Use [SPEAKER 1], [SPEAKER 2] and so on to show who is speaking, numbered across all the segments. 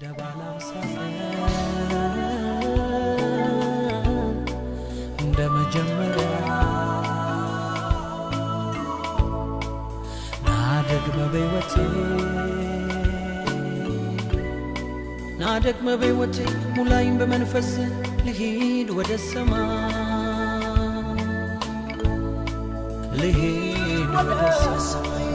[SPEAKER 1] እንደ ባለ አምሳ ቀን እንደ መጀመሪያ ናደግመ በሕይወቴ ናደግመ በሕይወቴ ሙላይም በመንፈስ ልሂድ ወደ ሰማይ ልሂድ ወደ ሰማይ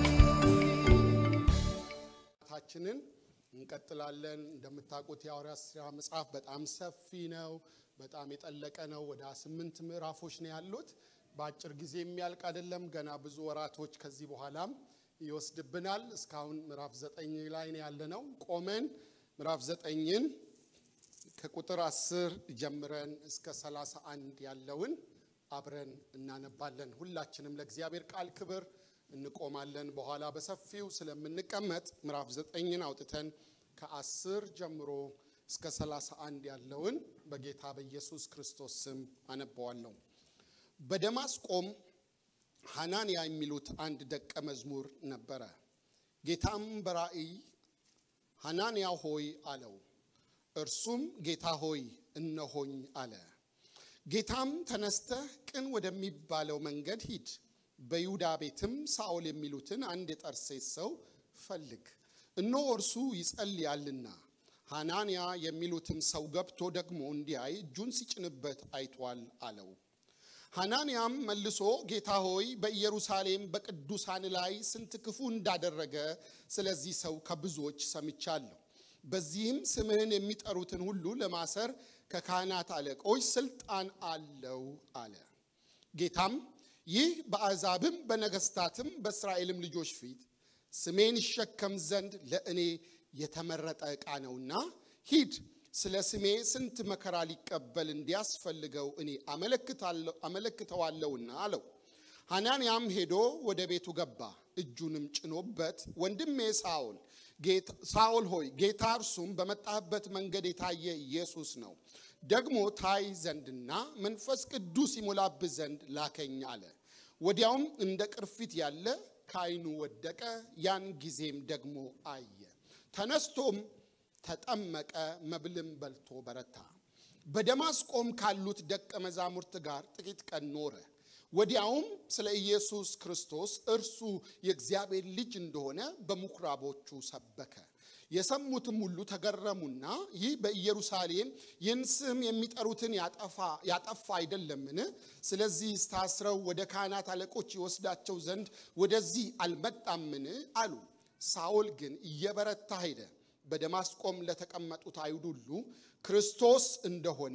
[SPEAKER 2] ታችንን እንቀጥላለን። እንደምታውቁት የሐዋርያት ሥራ መጽሐፍ በጣም ሰፊ ነው፣ በጣም የጠለቀ ነው። ወደ ስምንት ምዕራፎች ነው ያሉት። በአጭር ጊዜ የሚያልቅ አይደለም። ገና ብዙ ወራቶች ከዚህ በኋላም ይወስድብናል። እስካሁን ምዕራፍ ዘጠኝ ላይ ነው ያለነው። ቆመን ምዕራፍ ዘጠኝን ከቁጥር አስር ጀምረን እስከ ሰላሳ አንድ ያለውን አብረን እናነባለን። ሁላችንም ለእግዚአብሔር ቃል ክብር እንቆማለን። በኋላ በሰፊው ስለምንቀመጥ ምዕራፍ ዘጠኝን አውጥተን ከአስር ጀምሮ እስከ ሰላሳ አንድ ያለውን በጌታ በኢየሱስ ክርስቶስ ስም አነበዋለሁ። በደማስቆም ሐናንያ የሚሉት አንድ ደቀ መዝሙር ነበረ። ጌታም በራእይ ሐናንያ ሆይ አለው። እርሱም ጌታ ሆይ እነሆኝ አለ። ጌታም ተነስተህ ቅን ወደሚባለው መንገድ ሂድ፣ በይሁዳ ቤትም ሳኦል የሚሉትን አንድ የጠርሴስ ሰው ፈልግ፣ እነሆ እርሱ ይጸልያልና ሐናንያ የሚሉትን ሰው ገብቶ ደግሞ እንዲያይ እጁን ሲጭንበት አይቷል አለው። ሐናንያም መልሶ ጌታ ሆይ በኢየሩሳሌም በቅዱሳን ላይ ስንት ክፉ እንዳደረገ ስለዚህ ሰው ከብዙዎች ሰምቻለሁ። በዚህም ስምህን የሚጠሩትን ሁሉ ለማሰር ከካህናት አለቆች ስልጣን አለው አለ። ጌታም ይህ በአሕዛብም በነገሥታትም በእስራኤልም ልጆች ፊት ስሜን ይሸከም ዘንድ ለእኔ የተመረጠ ዕቃ ነውና ሂድ ስለ ስሜ ስንት መከራ ሊቀበል እንዲያስፈልገው እኔ አመለክተዋለሁና አለው። ሐናንያም ሄዶ ወደ ቤቱ ገባ። እጁንም ጭኖበት ወንድሜ ሳኦል ሳኦል ሆይ ጌታ እርሱም በመጣህበት መንገድ የታየ ኢየሱስ ነው፣ ደግሞ ታይ ዘንድና መንፈስ ቅዱስ ይሞላብህ ዘንድ ላከኝ አለ። ወዲያውም እንደ ቅርፊት ያለ ከዓይኑ ወደቀ። ያን ጊዜም ደግሞ አየ። ተነስቶም ተጠመቀ፣ መብልም በልቶ በረታ። በደማስቆም ካሉት ደቀ መዛሙርት ጋር ጥቂት ቀን ኖረ። ወዲያውም ስለ ኢየሱስ ክርስቶስ እርሱ የእግዚአብሔር ልጅ እንደሆነ በምኩራቦቹ ሰበከ። የሰሙትም ሁሉ ተገረሙና ይህ በኢየሩሳሌም ይህን ስም የሚጠሩትን ያጠፋ አይደለምን? ስለዚህ ታስረው ወደ ካህናት አለቆች ይወስዳቸው ዘንድ ወደዚህ አልመጣምን? አሉ። ሳኦል ግን እየበረታ ሄደ። በደማስቆም ለተቀመጡት አይሁድ ሁሉ ክርስቶስ እንደሆነ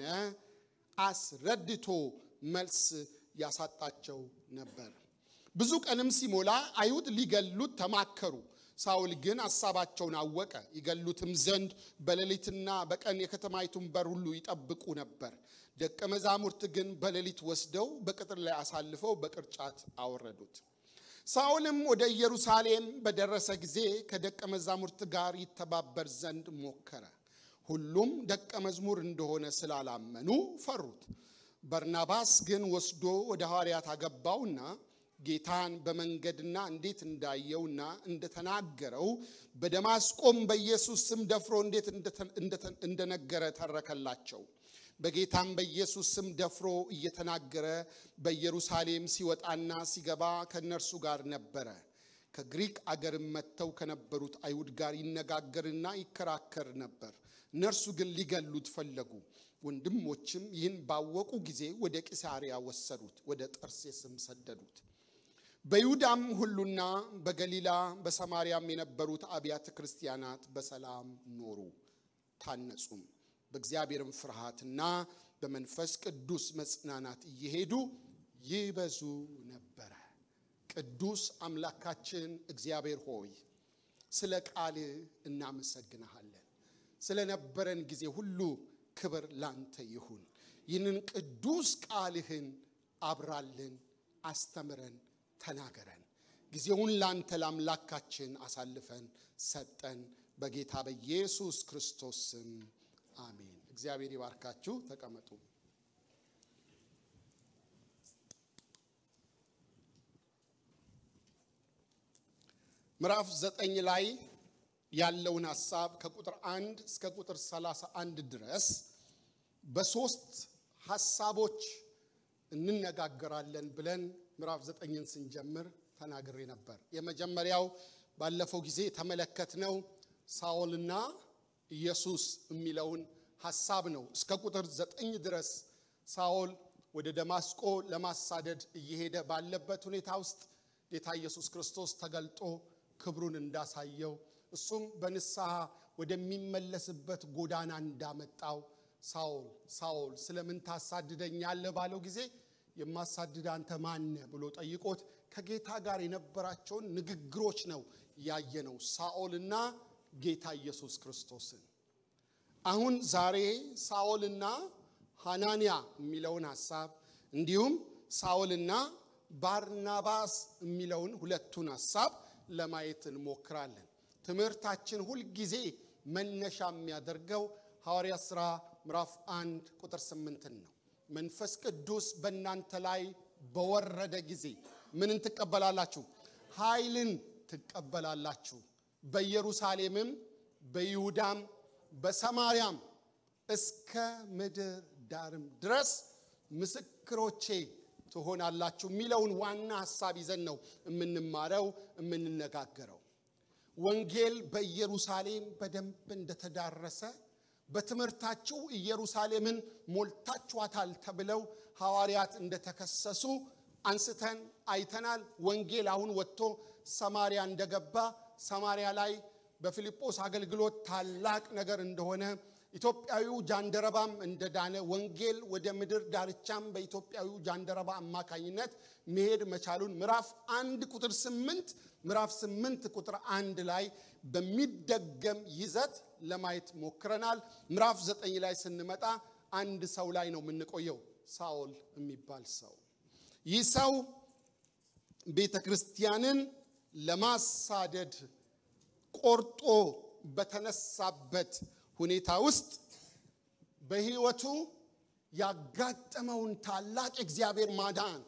[SPEAKER 2] አስረድቶ መልስ ያሳጣቸው ነበር። ብዙ ቀንም ሲሞላ አይሁድ ሊገሉት ተማከሩ። ሳውል ግን ሐሳባቸውን አወቀ። ይገሉትም ዘንድ በሌሊትና በቀን የከተማይቱን በር ሁሉ ይጠብቁ ነበር። ደቀ መዛሙርት ግን በሌሊት ወስደው በቅጥር ላይ አሳልፈው በቅርጫት አወረዱት። ሳውልም ወደ ኢየሩሳሌም በደረሰ ጊዜ ከደቀ መዛሙርት ጋር ይተባበር ዘንድ ሞከረ። ሁሉም ደቀ መዝሙር እንደሆነ ስላላመኑ ፈሩት። በርናባስ ግን ወስዶ ወደ ሐዋርያት አገባውና ጌታን በመንገድና እንዴት እንዳየውና እንደተናገረው በደማስቆም በኢየሱስ ስም ደፍሮ እንዴት እንደነገረ ተረከላቸው። በጌታም በኢየሱስ ስም ደፍሮ እየተናገረ በኢየሩሳሌም ሲወጣና ሲገባ ከእነርሱ ጋር ነበረ። ከግሪክ አገርም መጥተው ከነበሩት አይሁድ ጋር ይነጋገርና ይከራከር ነበር። እነርሱ ግን ሊገሉት ፈለጉ። ወንድሞችም ይህን ባወቁ ጊዜ ወደ ቂሳሪያ ወሰዱት፣ ወደ ጠርሴስም ሰደዱት። በይሁዳም ሁሉና በገሊላ በሰማርያም የነበሩት አብያተ ክርስቲያናት በሰላም ኖሩ፣ ታነጹም። በእግዚአብሔርም ፍርሃትና በመንፈስ ቅዱስ መጽናናት እየሄዱ ይበዙ ነበረ። ቅዱስ አምላካችን እግዚአብሔር ሆይ ስለ ቃል እናመሰግንሃለን። ስለነበረን ጊዜ ሁሉ ክብር ላንተ ይሁን። ይህንን ቅዱስ ቃልህን አብራልን፣ አስተምረን፣ ተናገረን። ጊዜውን ላንተ ለአምላካችን አሳልፈን ሰጠን። በጌታ በኢየሱስ ክርስቶስ ስም አሜን። እግዚአብሔር ይባርካችሁ። ተቀመጡ። ምዕራፍ ዘጠኝ ላይ ያለውን ሐሳብ ከቁጥር አንድ እስከ ቁጥር 31 ድረስ በሶስት ሐሳቦች እንነጋገራለን ብለን ምዕራፍ ዘጠኝን ስንጀምር ተናግሬ ነበር። የመጀመሪያው ባለፈው ጊዜ የተመለከትነው ሳኦልና ኢየሱስ የሚለውን ሐሳብ ነው። እስከ ቁጥር ዘጠኝ ድረስ ሳኦል ወደ ደማስቆ ለማሳደድ እየሄደ ባለበት ሁኔታ ውስጥ ጌታ ኢየሱስ ክርስቶስ ተገልጦ ክብሩን እንዳሳየው እሱም በንስሐ ወደሚመለስበት ጎዳና እንዳመጣው ሳኦል ሳኦል ስለምን ታሳድደኛለህ ባለው ጊዜ የማሳድድ አንተ ማነህ ብሎ ጠይቆት ከጌታ ጋር የነበራቸውን ንግግሮች ነው ያየነው ሳኦልና ጌታ ኢየሱስ ክርስቶስን። አሁን ዛሬ ሳኦልና ሐናንያ የሚለውን ሐሳብ እንዲሁም ሳኦልና ባርናባስ የሚለውን ሁለቱን ሐሳብ ለማየት እንሞክራለን። ትምህርታችን ሁልጊዜ መነሻ የሚያደርገው ሐዋርያ ሥራ ምዕራፍ አንድ ቁጥር ስምንትን ነው። መንፈስ ቅዱስ በእናንተ ላይ በወረደ ጊዜ ምንን ትቀበላላችሁ? ኃይልን ትቀበላላችሁ። በኢየሩሳሌምም በይሁዳም በሰማርያም እስከ ምድር ዳርም ድረስ ምስክሮቼ ትሆናላችሁ የሚለውን ዋና ሐሳብ ይዘን ነው የምንማረው የምንነጋገረው። ወንጌል በኢየሩሳሌም በደንብ እንደተዳረሰ በትምህርታችሁ ኢየሩሳሌምን ሞልታችኋታል ተብለው ሐዋርያት እንደተከሰሱ አንስተን አይተናል። ወንጌል አሁን ወጥቶ ሰማርያ እንደገባ ሰማርያ ላይ በፊልጶስ አገልግሎት ታላቅ ነገር እንደሆነ ኢትዮጵያዊው ጃንደረባም እንደዳነ ወንጌል ወደ ምድር ዳርቻም በኢትዮጵያዊው ጃንደረባ አማካኝነት መሄድ መቻሉን ምዕራፍ አንድ ቁጥር ስምንት ምዕራፍ ስምንት ቁጥር አንድ ላይ በሚደገም ይዘት ለማየት ሞክረናል። ምዕራፍ ዘጠኝ ላይ ስንመጣ አንድ ሰው ላይ ነው የምንቆየው፣ ሳኦል የሚባል ሰው። ይህ ሰው ቤተ ክርስቲያንን ለማሳደድ ቆርጦ በተነሳበት ሁኔታ ውስጥ በሕይወቱ ያጋጠመውን ታላቅ እግዚአብሔር ማዳን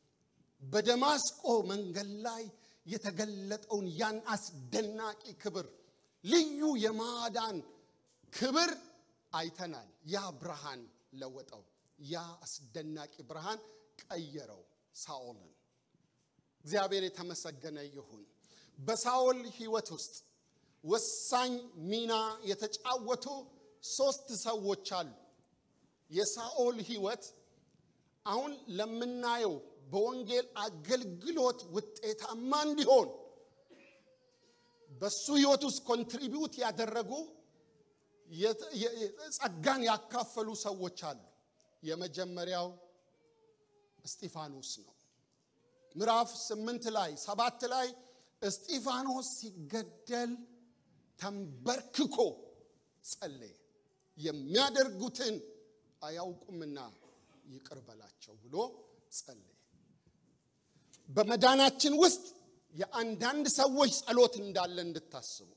[SPEAKER 2] በደማስቆ መንገድ ላይ የተገለጠውን ያን አስደናቂ ክብር ልዩ የማዳን ክብር አይተናል። ያ ብርሃን ለወጠው። ያ አስደናቂ ብርሃን ቀየረው ሳኦልን። እግዚአብሔር የተመሰገነ ይሁን። በሳኦል ሕይወት ውስጥ ወሳኝ ሚና የተጫወቱ ሶስት ሰዎች አሉ። የሳኦል ሕይወት አሁን ለምናየው በወንጌል አገልግሎት ውጤታማ እንዲሆን በሱ ሕይወት ውስጥ ኮንትሪቢዩት ያደረጉ ጸጋን ያካፈሉ ሰዎች አሉ። የመጀመሪያው እስጢፋኖስ ነው። ምዕራፍ ስምንት ላይ ሰባት ላይ እስጢፋኖስ ሲገደል ተንበርክኮ ጸለየ። የሚያደርጉትን አያውቁምና ይቅር በላቸው ብሎ ጸለየ። በመዳናችን ውስጥ የአንዳንድ ሰዎች ጸሎት እንዳለ እንድታስቡ፣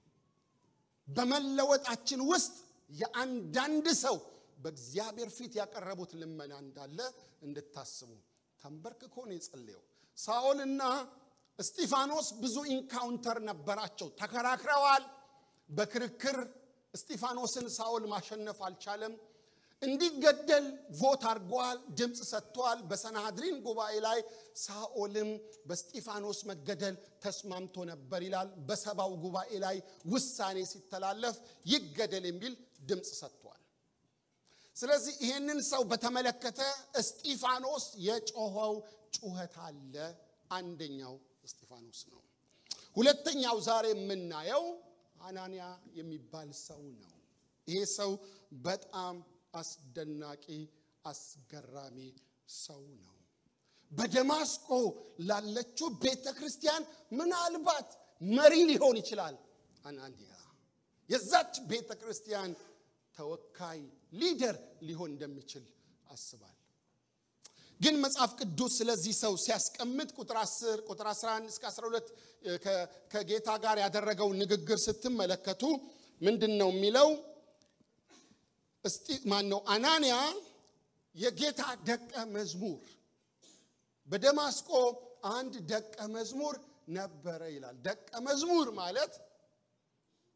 [SPEAKER 2] በመለወጣችን ውስጥ የአንዳንድ ሰው በእግዚአብሔር ፊት ያቀረቡት ልመና እንዳለ እንድታስቡ ተንበርክኮ ነው የጸለየው። ሳኦልና እስጢፋኖስ ብዙ ኢንካውንተር ነበራቸው። ተከራክረዋል። በክርክር እስጢፋኖስን ሳኦል ማሸነፍ አልቻለም። እንዲገደል ቮት አድርገዋል፣ ድምፅ ሰጥተዋል። በሰናድሪን ጉባኤ ላይ ሳኦልም በስጢፋኖስ መገደል ተስማምቶ ነበር ይላል። በሰባው ጉባኤ ላይ ውሳኔ ሲተላለፍ ይገደል የሚል ድምፅ ሰጥቷል። ስለዚህ ይህንን ሰው በተመለከተ እስጢፋኖስ የጮኸው ጩኸት አለ። አንደኛው እስጢፋኖስ ነው። ሁለተኛው ዛሬ የምናየው አናንያ የሚባል ሰው ነው። ይሄ ሰው በጣም አስደናቂ አስገራሚ ሰው ነው። በደማስቆ ላለችው ቤተ ክርስቲያን ምናልባት መሪ ሊሆን ይችላል። አናንያ የዛች ቤተ ክርስቲያን ተወካይ ሊደር ሊሆን እንደሚችል አስባለሁ። ግን መጽሐፍ ቅዱስ ስለዚህ ሰው ሲያስቀምጥ ቁጥር 10 ቁጥር 11 እስከ 12 ከጌታ ጋር ያደረገው ንግግር ስትመለከቱ ምንድን ነው የሚለው? እስቲ ማን ነው? አናንያ የጌታ ደቀ መዝሙር በደማስቆ አንድ ደቀ መዝሙር ነበረ ይላል። ደቀ መዝሙር ማለት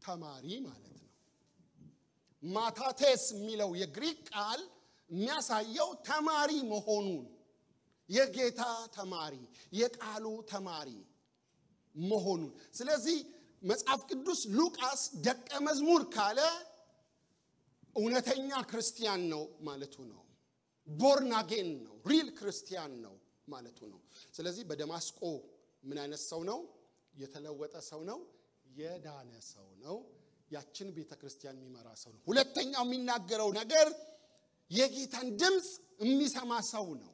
[SPEAKER 2] ተማሪ ማለት ነው። ማታቴስ የሚለው የግሪክ ቃል የሚያሳየው ተማሪ መሆኑን የጌታ ተማሪ የቃሉ ተማሪ መሆኑን። ስለዚህ መጽሐፍ ቅዱስ ሉቃስ ደቀ መዝሙር ካለ እውነተኛ ክርስቲያን ነው ማለቱ ነው። ቦርናጌን ነው፣ ሪል ክርስቲያን ነው ማለቱ ነው። ስለዚህ በደማስቆ ምን አይነት ሰው ነው? የተለወጠ ሰው ነው፣ የዳነ ሰው ነው፣ ያችን ቤተ ክርስቲያን የሚመራ ሰው ነው። ሁለተኛው የሚናገረው ነገር የጌታን ድምፅ የሚሰማ ሰው ነው።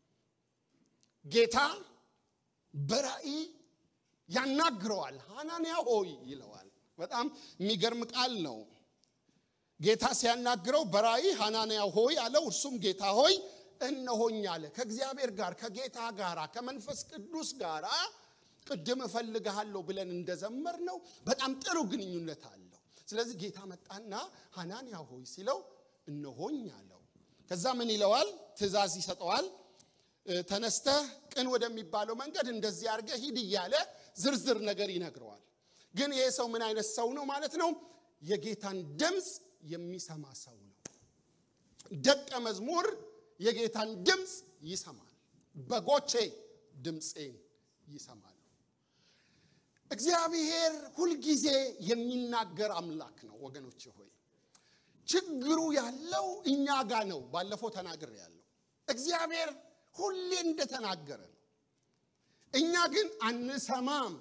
[SPEAKER 2] ጌታ በራእይ ያናግረዋል። ሐናንያ ሆይ ይለዋል። በጣም የሚገርም ቃል ነው። ጌታ ሲያናግረው በራእይ ሐናንያ ሆይ አለው። እርሱም ጌታ ሆይ እነሆኝ አለ። ከእግዚአብሔር ጋር ከጌታ ጋር ከመንፈስ ቅዱስ ጋር ቅድም እፈልግሃለሁ ብለን እንደዘመር ነው በጣም ጥሩ ግንኙነት አለው። ስለዚህ ጌታ መጣና ሐናንያ ሆይ ሲለው እነሆኝ አለው። ከዛ ምን ይለዋል? ትእዛዝ ይሰጠዋል። ተነስተህ ቅን ወደሚባለው መንገድ እንደዚህ አድርገህ ሂድ እያለ ዝርዝር ነገር ይነግረዋል። ግን ይሄ ሰው ምን አይነት ሰው ነው ማለት ነው? የጌታን ድምፅ የሚሰማ ሰው ነው። ደቀ መዝሙር የጌታን ድምፅ ይሰማል። በጎቼ ድምፄን ይሰማሉ። እግዚአብሔር ሁልጊዜ የሚናገር አምላክ ነው ወገኖች ሆይ ችግሩ ያለው እኛ ጋር ነው። ባለፈው ተናግር ያለው እግዚአብሔር ሁሌ እንደተናገረ ነው። እኛ ግን አንሰማም፣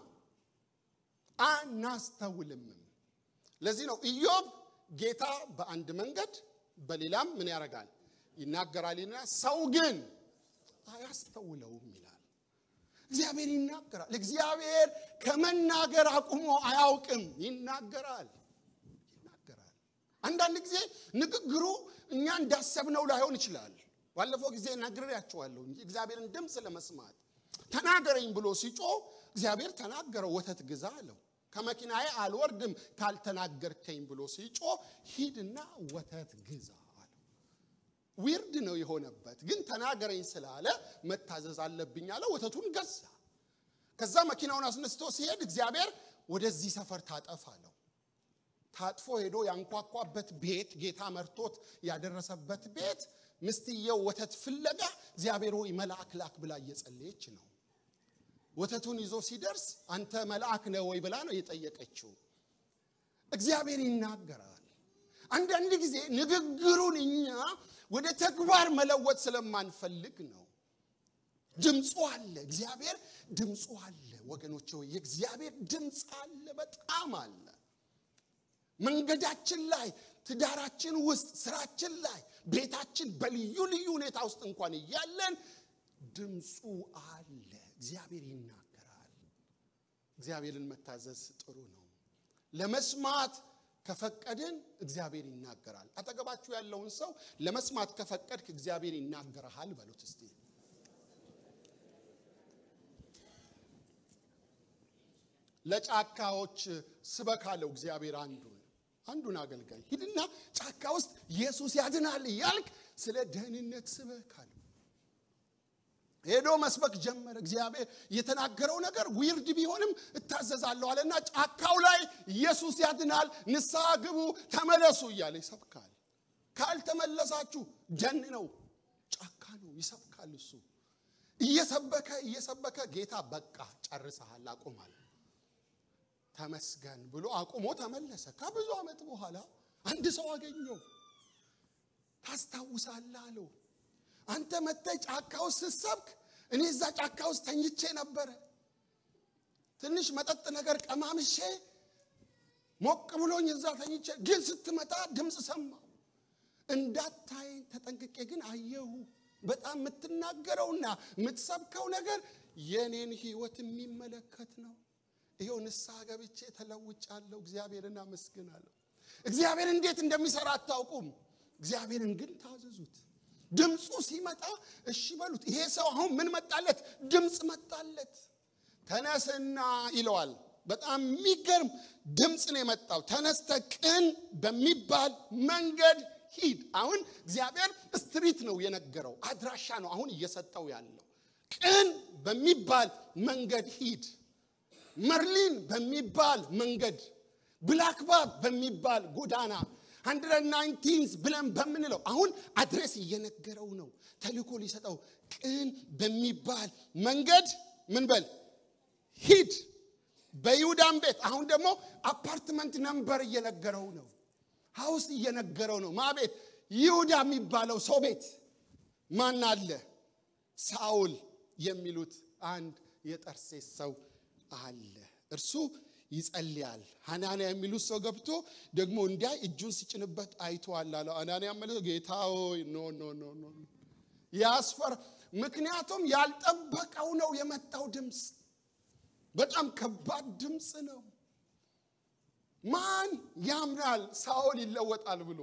[SPEAKER 2] አናስተውልምም። ለዚህ ነው ኢዮብ ጌታ በአንድ መንገድ በሌላም ምን ያደርጋል ይናገራልና ሰው ግን አያስተውለውም ይላል። እግዚአብሔር ይናገራል። እግዚአብሔር ከመናገር አቁሞ አያውቅም፣ ይናገራል ይናገራል። አንዳንድ ጊዜ ንግግሩ እኛ እንዳሰብነው ላይሆን ይችላል። ባለፈው ጊዜ ነግሬያቸዋለሁ እንጂ እግዚአብሔርን ድምፅ ለመስማት ተናገረኝ ብሎ ሲጮህ እግዚአብሔር ተናገረው፣ ወተት ግዛ አለው። ከመኪናዬ አልወርድም ካልተናገርከኝ ብሎ ሲጮህ ሂድና ወተት ግዛ አለው። ዊርድ ነው የሆነበት፣ ግን ተናገረኝ ስላለ መታዘዝ አለብኝ አለ። ወተቱን ገዛ። ከዛ መኪናውን አስነስቶ ሲሄድ እግዚአብሔር ወደዚህ ሰፈር ታጠፍ አለው። ታጥፎ ሄዶ ያንኳኳበት ቤት ጌታ መርቶት ያደረሰበት ቤት ምስትየው ወተት ፍለጋ እግዚአብሔር ሆይ መልአክ ላክ ብላ እየጸለየች ነው። ወተቱን ይዞ ሲደርስ አንተ መልአክ ነህ ወይ ብላ ነው የጠየቀችው። እግዚአብሔር ይናገራል። አንዳንድ ጊዜ ንግግሩን እኛ ወደ ተግባር መለወጥ ስለማንፈልግ ነው። ድምፁ አለ፣ እግዚአብሔር ድምፁ አለ። ወገኖች ሆይ የእግዚአብሔር ድምፅ አለ፣ በጣም አለ። መንገዳችን ላይ፣ ትዳራችን ውስጥ፣ ስራችን ላይ፣ ቤታችን በልዩ ልዩ ሁኔታ ውስጥ እንኳን እያለን ድምፁ አለ። እግዚአብሔር ይናገራል። እግዚአብሔርን መታዘዝ ጥሩ ነው። ለመስማት ከፈቀድን እግዚአብሔር ይናገራል። አጠገባችሁ ያለውን ሰው ለመስማት ከፈቀድክ እግዚአብሔር ይናገርሃል በሉት እስቲ። ለጫካዎች ስበክ አለው እግዚአብሔር አንዱን አንዱን አገልጋይ ሂድና ጫካ ውስጥ ኢየሱስ ያድናል እያልክ ስለ ደህንነት ስበክ አለው። ሄዶ መስበክ ጀመረ። እግዚአብሔር የተናገረው ነገር ዊርድ ቢሆንም እታዘዛለሁ አለና ጫካው ላይ ኢየሱስ ያድናል፣ ንስሐ ግቡ፣ ተመለሱ እያለ ይሰብካል። ካልተመለሳችሁ ደን ነው፣ ጫካ ነው፣ ይሰብካል። እሱ እየሰበከ እየሰበከ ጌታ በቃ ጨርሰሃል፣ አቁማል፣ ተመስገን ብሎ አቁሞ ተመለሰ። ከብዙ ዓመት በኋላ አንድ ሰው አገኘው። ታስታውሳለህ አለው አንተ መጥተህ ጫካ ውስጥ ስትሰብክ እኔ እዛ ጫካ ውስጥ ተኝቼ ነበረ። ትንሽ መጠጥ ነገር ቀማምሼ ሞቅ ብሎኝ እዛ ተኝቼ፣ ግን ስትመጣ ድምፅ ሰማሁ። እንዳታየኝ ተጠንቅቄ ግን አየሁ። በጣም የምትናገረውና የምትሰብከው ነገር የኔን ሕይወት የሚመለከት ነው። ይኸው ንስሐ ገብቼ ተለውጫለሁ። እግዚአብሔርን አመስግናለሁ። እግዚአብሔር እንዴት እንደሚሰራ አታውቁም። እግዚአብሔርን ግን ታዘዙት። ድምፁ ሲመጣ እሺ በሉት። ይሄ ሰው አሁን ምን መጣለት? ድምፅ መጣለት። ተነስና ይለዋል። በጣም የሚገርም ድምፅ ነው የመጣው። ተነስተ ቅን በሚባል መንገድ ሂድ። አሁን እግዚአብሔር ስትሪት ነው የነገረው፣ አድራሻ ነው አሁን እየሰጠው ያለው። ቅን በሚባል መንገድ ሂድ፣ መርሊን በሚባል መንገድ ብላክባብ በሚባል ጎዳና 119 ብለን በምንለው አሁን አድሬስ እየነገረው ነው። ተልኮ ሊሰጠው ቅን በሚባል መንገድ ምን በል ሂድ። በይሁዳም ቤት አሁን ደግሞ አፓርትመንት ነምበር እየነገረው ነው። ሀውስ እየነገረው ነው። ማ ቤት? ይሁዳ የሚባለው ሰው ቤት ማን አለ? ሳውል የሚሉት አንድ የጠርሴስ ሰው አለ። እርሱ ይጸልያል። ሐናንያ የሚሉት ሰው ገብቶ ደግሞ እንዲያ እጁን ሲጭንበት አይተዋል አለው። ሐናንያ መለሰ ጌታ ሆይ ኖ ኖ ኖ ኖ ያስፈራ። ምክንያቱም ያልጠበቀው ነው የመጣው ድምፅ። በጣም ከባድ ድምፅ ነው። ማን ያምናል ሳውል ይለወጣል ብሎ?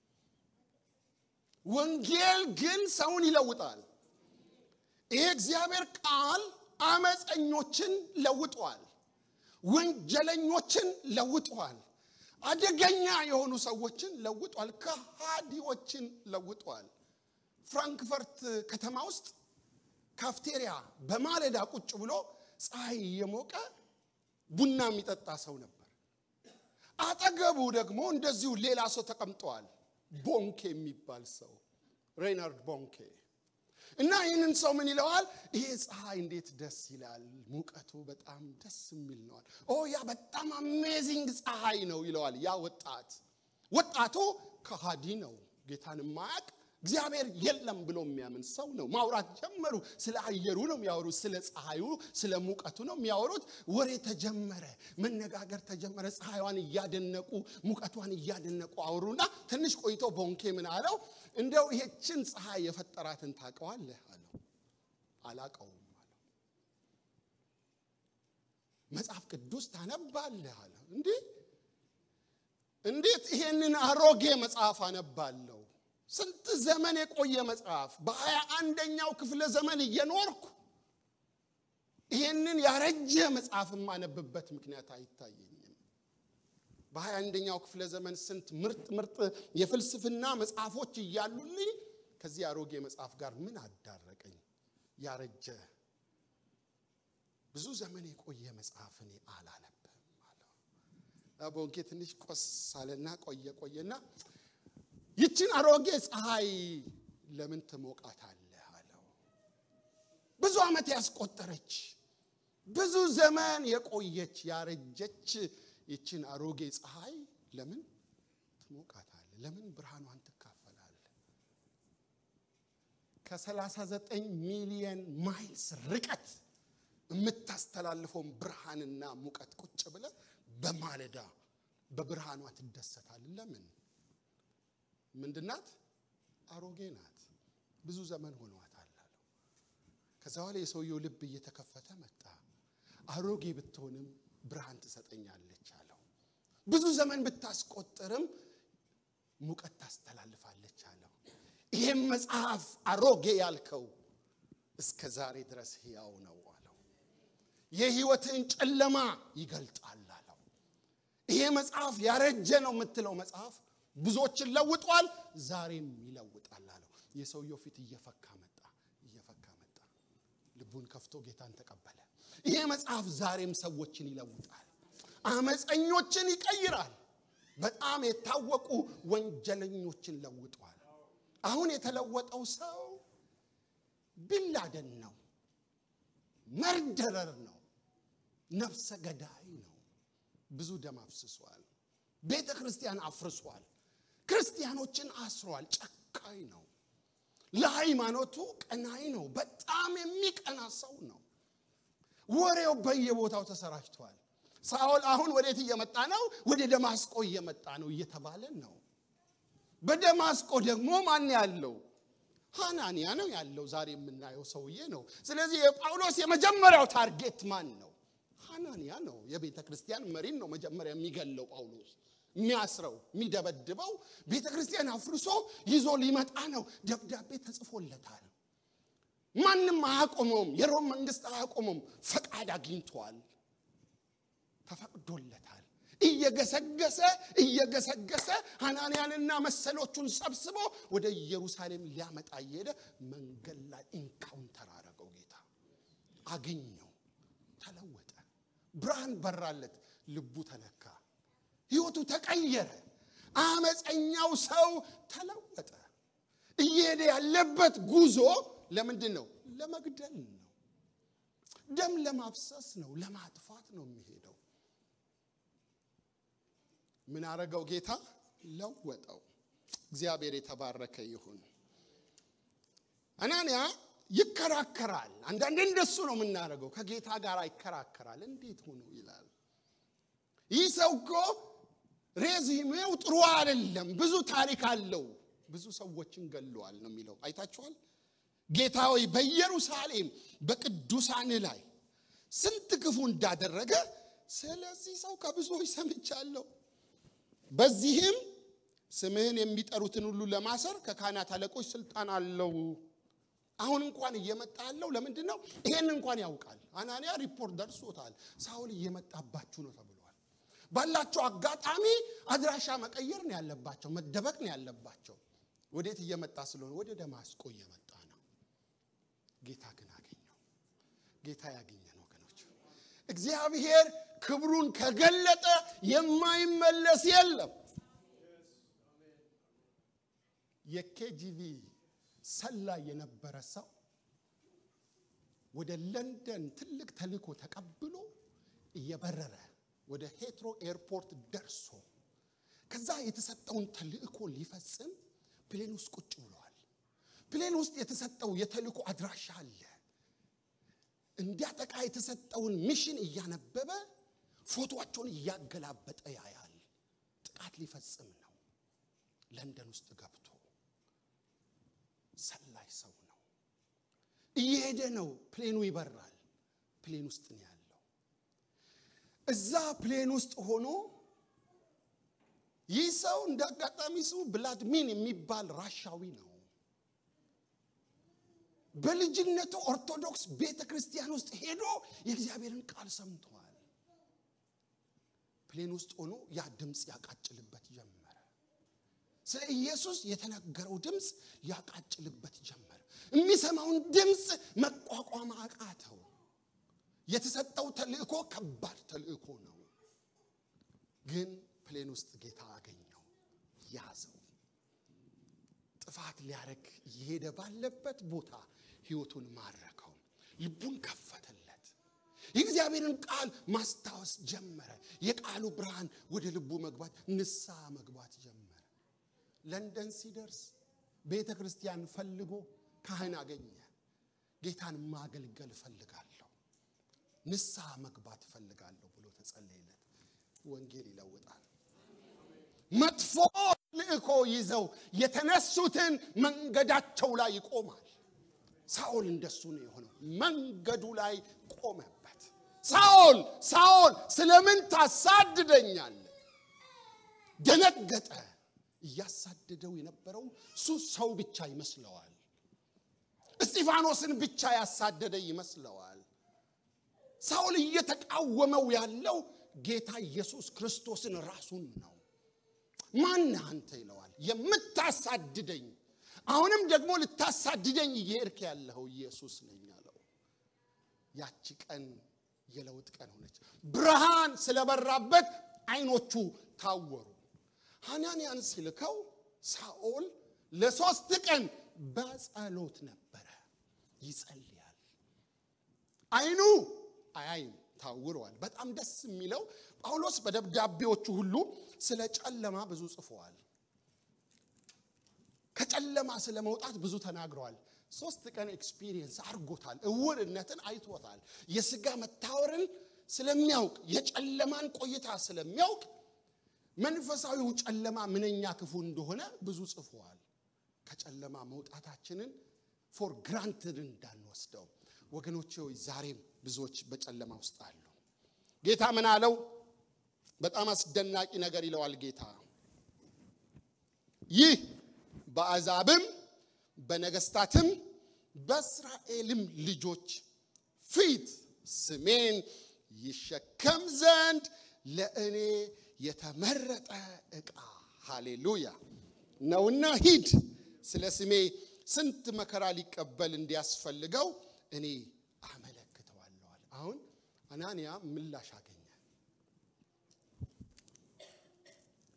[SPEAKER 2] ወንጌል ግን ሰውን ይለውጣል። ይሄ እግዚአብሔር ቃል አመፀኞችን ለውጧል። ወንጀለኞችን ለውጧል። አደገኛ የሆኑ ሰዎችን ለውጧል። ከሃዲዎችን ለውጧል። ፍራንክፈርት ከተማ ውስጥ ካፍቴሪያ በማለዳ ቁጭ ብሎ ፀሐይ እየሞቀ ቡና የሚጠጣ ሰው ነበር። አጠገቡ ደግሞ እንደዚሁ ሌላ ሰው ተቀምጠዋል። ቦንኬ የሚባል ሰው ሬናርድ ቦንኬ እና ይህንን ሰው ምን ይለዋል? ይሄ ፀሐይ እንዴት ደስ ይላል፣ ሙቀቱ በጣም ደስ የሚል ነዋል። ኦ ያ በጣም አሜዚንግ ፀሐይ ነው ይለዋል። ያ ወጣት ወጣቱ ከሃዲ ነው፣ ጌታን ማያቅ እግዚአብሔር የለም ብሎ የሚያምን ሰው ነው። ማውራት ጀመሩ። ስለ አየሩ ነው የሚያወሩት፣ ስለ ፀሐዩ፣ ስለ ሙቀቱ ነው የሚያወሩት። ወሬ ተጀመረ፣ መነጋገር ተጀመረ። ፀሐይዋን እያደነቁ ሙቀቷን እያደነቁ አወሩና ትንሽ ቆይቶ ቦንኬ ምን አለው? እንደው ይሄችን ፀሐይ የፈጠራትን ታውቀዋለህ አለው። አላቀውም አለው። መጽሐፍ ቅዱስ ታነባለህ አለ። እንዲህ እንዴት ይሄንን አሮጌ መጽሐፍ አነባለሁ? ስንት ዘመን የቆየ መጽሐፍ በሀያ አንደኛው ክፍለ ዘመን እየኖርኩ ይሄንን ያረጀ መጽሐፍ የማነብበት ምክንያት አይታየኝም። በሀያ አንደኛው ክፍለ ዘመን ስንት ምርጥ ምርጥ የፍልስፍና መጽሐፎች እያሉልኝ ከዚህ አሮጌ መጽሐፍ ጋር ምን አዳረቀኝ? ያረጀ ብዙ ዘመን የቆየ መጽሐፍ እኔ አላነብም አለው። ቦንኬ ትንሽ ቆስ አለና ቆየ ቆየና ይችን አሮጌ ፀሐይ ለምን ትሞቃታለህ አለው። ብዙ ዓመት ያስቆጠረች ብዙ ዘመን የቆየች ያረጀች ይችን አሮጌ ፀሐይ ለምን ትሞቃታለህ? ለምን ብርሃኗን ትካፈላለህ? ከ39 ሚሊየን ማይልስ ርቀት የምታስተላልፈውን ብርሃንና ሙቀት ቁጭ ብለህ በማለዳ በብርሃኗ ትደሰታለህ። ለምን? ምንድናት? አሮጌ ናት። ብዙ ዘመን ሆኗታል አለው። ከዛ በኋላ የሰውየው ልብ እየተከፈተ መጣ። አሮጌ ብትሆንም ብርሃን ትሰጠኛለች አለው። ብዙ ዘመን ብታስቆጥርም ሙቀት ታስተላልፋለች አለው። ይህም መጽሐፍ አሮጌ ያልከው እስከ ዛሬ ድረስ ሕያው ነው አለው። የሕይወትን ጨለማ ይገልጣል አለው። ይሄ መጽሐፍ ያረጀ ነው የምትለው መጽሐፍ ብዙዎችን ለውጧል፣ ዛሬም ይለውጣል አለው። የሰውየው ፊት እየፈካ መጣ፣ እየፈካ መጣ። ልቡን ከፍቶ ጌታን ተቀበለ። ይሄ መጽሐፍ ዛሬም ሰዎችን ይለውጣል፣ አመፀኞችን ይቀይራል፣ በጣም የታወቁ ወንጀለኞችን ለውጧል። አሁን የተለወጠው ሰው ቢላደን ነው፣ መርደረር ነው፣ ነፍሰ ገዳይ ነው። ብዙ ደም አፍስሷል። ቤተ ክርስቲያን አፍርሷል። ክርስቲያኖችን አስሯል። ጨካኝ ነው። ለሃይማኖቱ ቀናይ ነው። በጣም የሚቀና ሰው ነው። ወሬው በየቦታው ተሰራጭቷል። ሳኦል አሁን ወዴት እየመጣ ነው? ወደ ደማስቆ እየመጣ ነው እየተባለ ነው። በደማስቆ ደግሞ ማን ያለው? ሐናንያ ነው ያለው። ዛሬ የምናየው ሰውዬ ነው። ስለዚህ የጳውሎስ የመጀመሪያው ታርጌት ማን ነው? ሐናንያ ነው። የቤተ ክርስቲያን መሪን ነው መጀመሪያ የሚገለው ጳውሎስ የሚያስረው የሚደበድበው ቤተ ክርስቲያን አፍርሶ ይዞ ሊመጣ ነው። ደብዳቤ ተጽፎለታል። ማንም አያቆመውም። የሮም መንግስት አያቆመውም። ፈቃድ አግኝቷል። ተፈቅዶለታል። እየገሰገሰ እየገሰገሰ ሐናንያንና መሰሎቹን ሰብስቦ ወደ ኢየሩሳሌም ሊያመጣ እየሄደ መንገድ ላይ ኢንካውንተር አረገው። ጌታ አገኘው። ተለወጠ። ብርሃን በራለት። ልቡ ተነካ። ህይወቱ ተቀየረ። አመፀኛው ሰው ተለወጠ። እየሄደ ያለበት ጉዞ ለምንድን ነው? ለመግደል ነው። ደም ለማፍሰስ ነው። ለማጥፋት ነው የሚሄደው። ምን አረገው ጌታ? ለወጠው። እግዚአብሔር የተባረከ ይሁን። አናንያ ይከራከራል። አንዳንዴ እንደሱ ነው የምናደርገው። ከጌታ ጋር ይከራከራል። እንዴት ሆኖ ይላል። ይህ ሰው እኮ ሬዚሜው ጥሩ አይደለም፣ ብዙ ታሪክ አለው፣ ብዙ ሰዎችን ገለዋል ነው የሚለው። አይታችኋል። ጌታ ሆይ በኢየሩሳሌም በቅዱሳን ላይ ስንት ክፉ እንዳደረገ ስለዚህ ሰው ከብዙዎች ሰምቻለሁ። በዚህም ስምህን የሚጠሩትን ሁሉ ለማሰር ከካህናት አለቆች ስልጣን አለው። አሁን እንኳን እየመጣ ያለው ለምንድን ነው? ይሄን እንኳን ያውቃል። አናንያ ሪፖርት ደርሶታል። ሳውል እየመጣባችሁ ነው ተብሏል። ባላቸው አጋጣሚ አድራሻ መቀየር ነው ያለባቸው፣ መደበቅ ነው ያለባቸው። ወዴት እየመጣ ስለሆነ ወደ ደማስቆ እየመጣ ነው። ጌታ ግን አገኘው። ጌታ ያገኘን ወገኖች፣ እግዚአብሔር ክብሩን ከገለጠ የማይመለስ የለም። የኬጂቪ ሰላይ የነበረ ሰው ወደ ለንደን ትልቅ ተልእኮ ተቀብሎ እየበረረ ወደ ሄትሮ ኤርፖርት ደርሶ ከዛ የተሰጠውን ተልእኮ ሊፈጽም ፕሌን ውስጥ ቁጭ ብለዋል። ፕሌን ውስጥ የተሰጠው የተልእኮ አድራሻ አለ። እንዲያጠቃ የተሰጠውን ሚሽን እያነበበ ፎቶቸውን እያገላበጠ ያያል። ጥቃት ሊፈጽም ነው። ለንደን ውስጥ ገብቶ ሰላይ ሰው ነው። እየሄደ ነው። ፕሌኑ ይበራል። ፕሌን ውስጥ ነው ያለው። እዛ ፕሌን ውስጥ ሆኖ ይህ ሰው እንደ አጋጣሚ ስሙ ብላድሚን የሚባል ራሻዊ ነው። በልጅነቱ ኦርቶዶክስ ቤተ ክርስቲያን ውስጥ ሄዶ የእግዚአብሔርን ቃል ሰምተዋል። ፕሌን ውስጥ ሆኖ ያ ድምፅ ያቃጭልበት ጀመረ። ስለ ኢየሱስ የተነገረው ድምፅ ያቃጭልበት ጀመረ። የሚሰማውን ድምፅ መቋቋም አቃተው። የተሰጠው ተልእኮ ከባድ ተልእኮ ነው። ግን ፕሌን ውስጥ ጌታ አገኘው፣ ያዘው። ጥፋት ሊያረግ እየሄደ ባለበት ቦታ ህይወቱን ማረከው፣ ልቡን ከፈተለት። የእግዚአብሔርን ቃል ማስታወስ ጀመረ። የቃሉ ብርሃን ወደ ልቡ መግባት፣ ንስሐ መግባት ጀመረ። ለንደን ሲደርስ ቤተ ክርስቲያን ፈልጎ ካህን አገኘ። ጌታን ማገልገል እፈልጋለሁ፣ ንስሐ መግባት እፈልጋለሁ ብሎ ተጸለየለት። ወንጌል ይለውጣል። መጥፎ ልእኮ ይዘው የተነሱትን መንገዳቸው ላይ ይቆማል። ሳኦል እንደሱ ነው የሆነው። መንገዱ ላይ ቆመበት። ሳኦል ሳኦል ስለምን ታሳድደኛለህ? ደነገጠ። እያሳደደው የነበረው እሱ ሰው ብቻ ይመስለዋል። እስጢፋኖስን ብቻ ያሳደደ ይመስለዋል። ሳኦል እየተቃወመው ያለው ጌታ ኢየሱስ ክርስቶስን ራሱን ነው። ማን አንተ ይለዋል። የምታሳድደኝ አሁንም ደግሞ ልታሳድደኝ እየሄድክ ያለኸው ኢየሱስ ነኝ አለው። ያቺ ቀን የለውጥ ቀን ሆነች። ብርሃን ስለበራበት አይኖቹ ታወሩ። ሐናንያን ሲልከው ሳኦል ለሶስት ቀን በጸሎት ነበረ፣ ይጸልያል። አይኑ አያይም ታውረዋል። በጣም ደስ የሚለው ጳውሎስ በደብዳቤዎቹ ሁሉ ስለ ጨለማ ብዙ ጽፈዋል። ከጨለማ ስለ መውጣት ብዙ ተናግረዋል። ሶስት ቀን ኤክስፒሪየንስ አድርጎታል። እውርነትን አይቶታል። የስጋ መታወርን ስለሚያውቅ የጨለማን ቆይታ ስለሚያውቅ መንፈሳዊው ጨለማ ምንኛ ክፉ እንደሆነ ብዙ ጽፈዋል። ከጨለማ መውጣታችንን ፎር ግራንትድ እንዳንወስደው ወገኖቼ ሆይ ዛሬም ብዙዎች በጨለማ ውስጥ አሉ። ጌታ ምን አለው? በጣም አስደናቂ ነገር ይለዋል ጌታ። ይህ በአሕዛብም በነገስታትም በእስራኤልም ልጆች ፊት ስሜን ይሸከም ዘንድ ለእኔ የተመረጠ ዕቃ ሃሌሉያ ነውና ሂድ፣ ስለ ስሜ ስንት መከራ ሊቀበል እንዲያስፈልገው እኔ አመለክተዋለዋል። አሁን አናንያ ምላሽ አገኘ።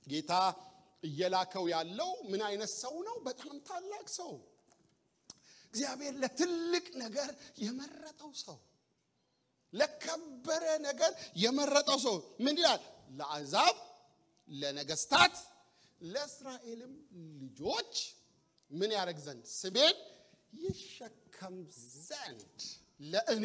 [SPEAKER 2] ጌታ እየላከው ያለው ምን አይነት ሰው ነው? በጣም ታላቅ ሰው፣ እግዚአብሔር ለትልቅ ነገር የመረጠው ሰው፣ ለከበረ ነገር የመረጠው ሰው ምን ይላል? ለአሕዛብ፣ ለነገስታት፣ ለእስራኤልም ልጆች ምን ያደርግ ዘንድ ስሜን ይሸከም ዘንድ ለእኔ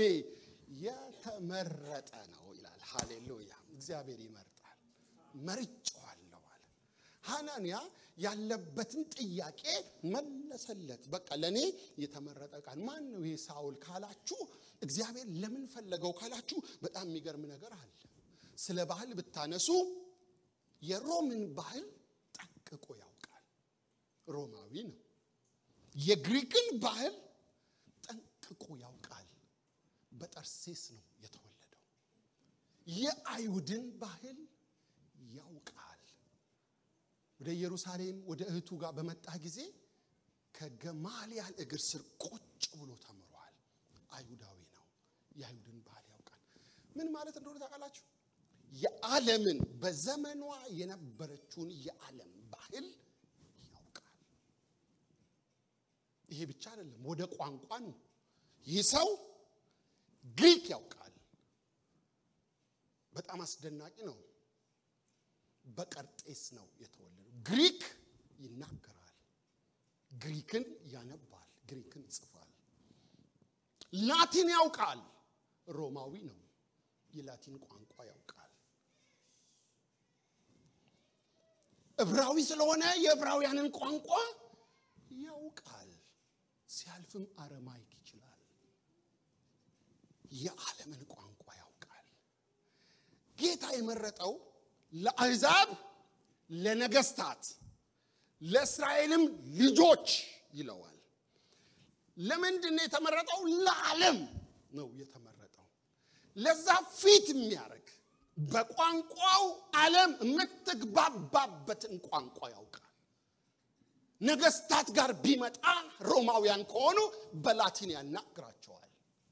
[SPEAKER 2] የተመረጠ ነው ይላል። ሃሌሉያ! እግዚአብሔር ይመርጣል። መርጬዋለሁ አለ። ሐናንያ ያለበትን ጥያቄ መለሰለት። በቃ ለእኔ የተመረጠ ቃል ማን ነው ይሄ ሳውል ካላችሁ፣ እግዚአብሔር ለምን ፈለገው ካላችሁ፣ በጣም የሚገርም ነገር አለ። ስለ ባህል ብታነሱ የሮምን ባህል ጠንቅቆ ያውቃል። ሮማዊ ነው። የግሪክን ባህል ጠንቅቆ ያውቃል። በጠርሴስ ነው የተወለደው። የአይሁድን ባህል ያውቃል። ወደ ኢየሩሳሌም ወደ እህቱ ጋር በመጣ ጊዜ ከገማልያል እግር ስር ቁጭ ብሎ ተምሯል። አይሁዳዊ ነው። የአይሁድን ባህል ያውቃል። ምን ማለት እንደሆነ ታውቃላችሁ? የዓለምን በዘመኗ የነበረችውን የዓለም ባህል ያውቃል። ይሄ ብቻ አይደለም፣ ወደ ቋንቋ ነው። ይህ ሰው ግሪክ ያውቃል። በጣም አስደናቂ ነው። በቀርጤስ ነው የተወለደው። ግሪክ ይናገራል፣ ግሪክን ያነባል፣ ግሪክን ይጽፋል። ላቲን ያውቃል። ሮማዊ ነው። የላቲን ቋንቋ ያውቃል። ዕብራዊ ስለሆነ የዕብራውያንን ቋንቋ ያውቃል። ሲያልፍም አረማይክ ይችላል። የዓለምን ቋንቋ ያውቃል። ጌታ የመረጠው ለአሕዛብ፣ ለነገስታት፣ ለእስራኤልም ልጆች ይለዋል። ለምንድን ነው የተመረጠው? ለዓለም ነው የተመረጠው። ለዛ ፊት የሚያደርግ በቋንቋው ዓለም የምትግባባበትን ቋንቋ ያውቃል። ነገስታት ጋር ቢመጣ ሮማውያን ከሆኑ በላቲን ያናግራቸዋል።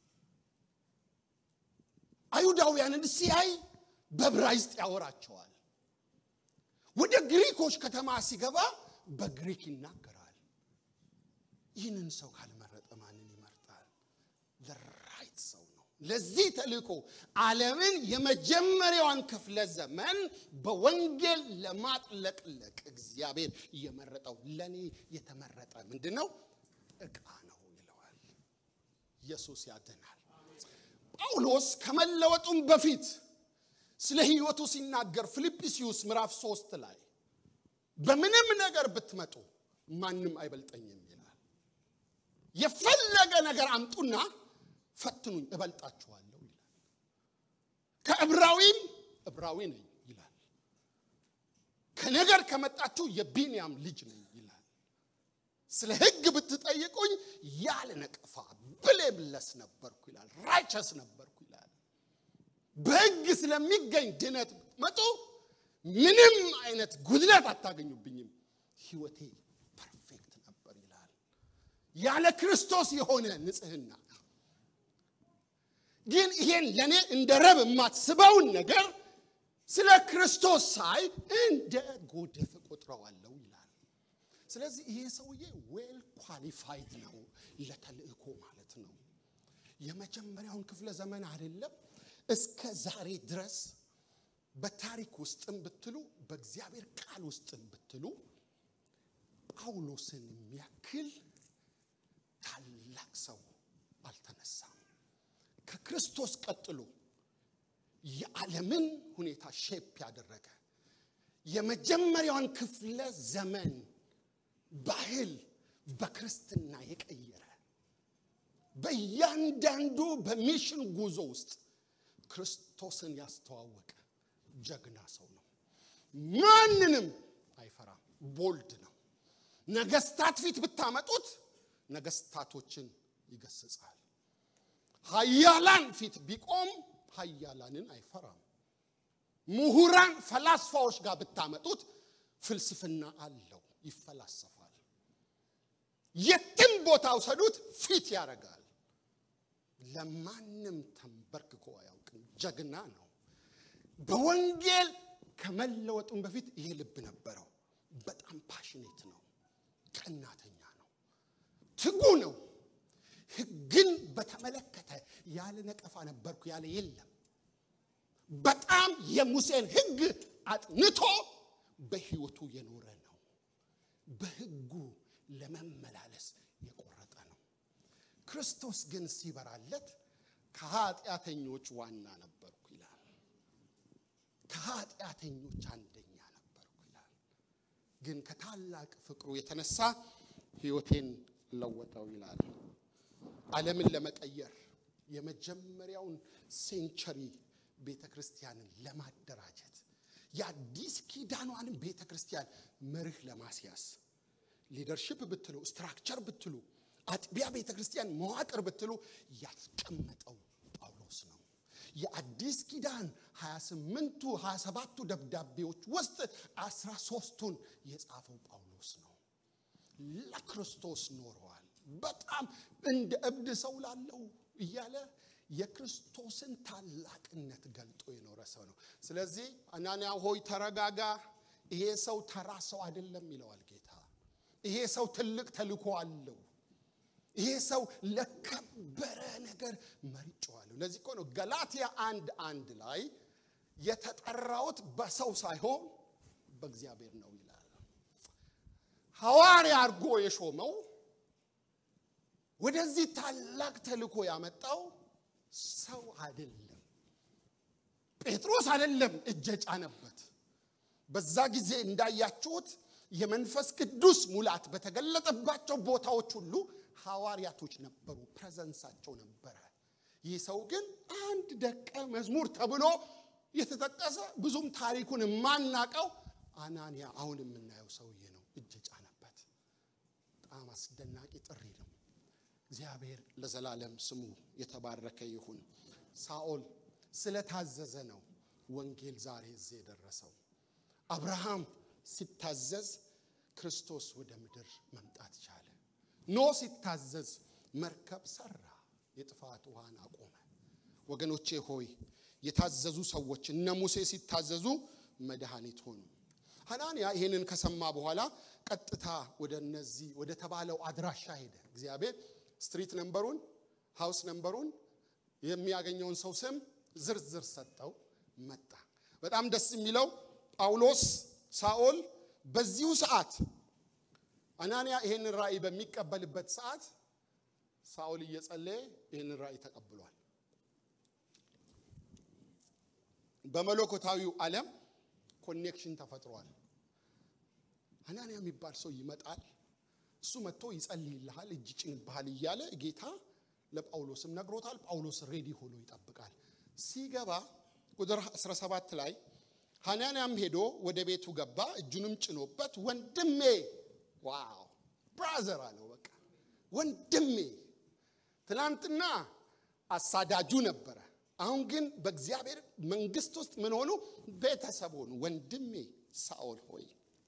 [SPEAKER 2] አይሁዳውያንን ሲያይ በብራይስጥ ያወራቸዋል። ወደ ግሪኮች ከተማ ሲገባ በግሪክ ይናገራል። ይህንን ሰው ካልመረጠ ማንን ይመርጣል? ለራይት ሰው ነው። ለዚህ ተልእኮ ዓለምን የመጀመሪያዋን ክፍለ ዘመን በወንጌል ለማጥለቅለቅ እግዚአብሔር የመረጠው ለእኔ የተመረጠ ምንድን ነው? ዕቃ ነው ይለዋል። ኢየሱስ ያድናል። ጳውሎስ ከመለወጡም በፊት ስለ ሕይወቱ ሲናገር ፊልጵስዩስ ምዕራፍ ሶስት ላይ በምንም ነገር ብትመጡ ማንም አይበልጠኝም ይላል። የፈለገ ነገር አምጡና ፈትኑኝ እበልጣችኋለሁ ይላል። ከዕብራዊም ዕብራዊ ነኝ ይላል። ከነገር ከመጣችሁ የቢንያም ልጅ ነኝ ይላል። ስለ ሕግ ብትጠይቁኝ ያለ ነቀፋ ብሌምለስ ነበርኩ ይላል። ራይቸስ ነበርኩ ይላል። በሕግ ስለሚገኝ ድነት ብትመጡ ምንም አይነት ጉድለት አታገኙብኝም። ሕይወቴ ፐርፌክት ነበር ይላል። ያለ ክርስቶስ የሆነ ንጽህና ግን ይሄን ለእኔ እንደ ረብ የማትስበውን ነገር ስለ ክርስቶስ ሳይ እንደ ጎደፍ ቆጥረዋለሁ ይላል። ስለዚህ ይሄ ሰውዬ ዌል ኳሊፋይድ ነው ለተልእኮ ማለት ነው። የመጀመሪያውን ክፍለ ዘመን አይደለም እስከ ዛሬ ድረስ በታሪክ ውስጥም ብትሉ በእግዚአብሔር ቃል ውስጥም ብትሉ ጳውሎስን የሚያክል ታላቅ ሰው አልተነሳም። ከክርስቶስ ቀጥሎ የዓለምን ሁኔታ ሼፕ ያደረገ የመጀመሪያውን ክፍለ ዘመን ባህል በክርስትና የቀየረ በእያንዳንዱ በሚሽን ጉዞ ውስጥ ክርስቶስን ያስተዋወቀ ጀግና ሰው ነው። ማንንም አይፈራም። ቦልድ ነው። ነገስታት ፊት ብታመጡት ነገስታቶችን ይገስጻል። ሀያላን ፊት ቢቆም ሀያላንን አይፈራም። ምሁራን ፈላስፋዎች ጋር ብታመጡት ፍልስፍና አለው፣ ይፈላሰፋል። የትም ቦታ ውሰዱት ፊት ያደርጋል። ለማንም ተንበርክኮ አያውቅም። ጀግና ነው። በወንጌል ከመለወጡም በፊት ይሄ ልብ ነበረው። በጣም ፓሽኔት ነው፣ ቀናተኛ ነው፣ ትጉ ነው። ሕግን በተመለከተ ያለ ነቀፋ ነበርኩ ያለ የለም። በጣም የሙሴን ሕግ አጥንቶ በሕይወቱ የኖረ ነው። በሕጉ ለመመላለስ የቆረጠ ነው። ክርስቶስ ግን ሲበራለት ከኃጢአተኞች ዋና ነበርኩ ይላል። ከኃጢአተኞች አንደኛ ነበርኩ ይላል። ግን ከታላቅ ፍቅሩ የተነሳ ሕይወቴን ለወጠው ይላል። ዓለምን ለመቀየር የመጀመሪያውን ሴንቸሪ ቤተ ክርስቲያንን ለማደራጀት የአዲስ ኪዳኗንም ቤተ ክርስቲያን መርህ ለማስያዝ ሊደርሽፕ ብትሉ ስትራክቸር ብትሉ አጥቢያ ቤተ ክርስቲያን መዋቅር ብትሉ ያስቀመጠው ጳውሎስ ነው። የአዲስ ኪዳን 28ቱ 27ቱ ደብዳቤዎች ውስጥ 13ቱን የጻፈው ጳውሎስ ነው። ለክርስቶስ ኖረዋል። በጣም እንደ እብድ ሰው ላለው እያለ የክርስቶስን ታላቅነት ገልጦ የኖረ ሰው ነው። ስለዚህ አናንያ ሆይ ተረጋጋ፣ ይሄ ሰው ተራ ሰው አይደለም ይለዋል ጌታ። ይሄ ሰው ትልቅ ተልእኮ አለው። ይሄ ሰው ለከበረ ነገር መርጬዋለሁ። ለዚህ እኮ ነው ገላትያ አንድ አንድ ላይ የተጠራሁት በሰው ሳይሆን በእግዚአብሔር ነው ይላል። ሐዋርያ አድርጎ የሾመው ወደዚህ ታላቅ ተልእኮ ያመጣው ሰው አይደለም። ጴጥሮስ አይደለም እጀ ጫነበት። በዛ ጊዜ እንዳያችሁት የመንፈስ ቅዱስ ሙላት በተገለጠባቸው ቦታዎች ሁሉ ሐዋርያቶች ነበሩ፣ ፕሬዘንሳቸው ነበረ። ይህ ሰው ግን አንድ ደቀ መዝሙር ተብሎ የተጠቀሰ ብዙም ታሪኩን የማናቀው አናንያ አሁን የምናየው ሰውዬ ነው እጅ ጫነበት። በጣም አስደናቂ ጥሪ ነው። እግዚአብሔር ለዘላለም ስሙ የተባረከ ይሁን። ሳኦል ስለታዘዘ ነው ወንጌል ዛሬ እዚህ የደረሰው። አብርሃም ሲታዘዝ ክርስቶስ ወደ ምድር መምጣት ቻለ። ኖ ሲታዘዝ መርከብ ሰራ፣ የጥፋት ውሃን አቆመ። ወገኖቼ ሆይ የታዘዙ ሰዎች እነ ሙሴ ሲታዘዙ መድኃኒት ሆኑ። ሐናንያ ይህንን ከሰማ በኋላ ቀጥታ ወደ እነዚህ ወደ ተባለው አድራሻ ሄደ። እግዚአብሔር ስትሪት ነምበሩን፣ ሃውስ ነምበሩን፣ የሚያገኘውን ሰው ስም ዝርዝር ሰጠው። መጣ። በጣም ደስ የሚለው ጳውሎስ ሳኦል በዚሁ ሰዓት አናንያ ይህንን ራእይ በሚቀበልበት ሰዓት ሳኦል እየጸለየ ይህንን ራእይ ተቀብሏል። በመለኮታዊው ዓለም ኮኔክሽን ተፈጥሯል። አናንያ የሚባል ሰው ይመጣል። እሱ መጥቶ ይጸልይልሃል፣ እጅ ጭንብሃል እያለ ጌታ ለጳውሎስም ነግሮታል። ጳውሎስ ሬዲ ሆኖ ይጠብቃል። ሲገባ ቁጥር 17 ላይ ሐናንያም ሄዶ ወደ ቤቱ ገባ፣ እጁንም ጭኖበት ወንድሜ፣ ዋው ብራዘር አለው። በቃ ወንድሜ። ትናንትና አሳዳጁ ነበረ። አሁን ግን በእግዚአብሔር መንግስት ውስጥ ምን ሆኑ? ቤተሰብ ሆኑ። ወንድሜ ሳኦል ሆይ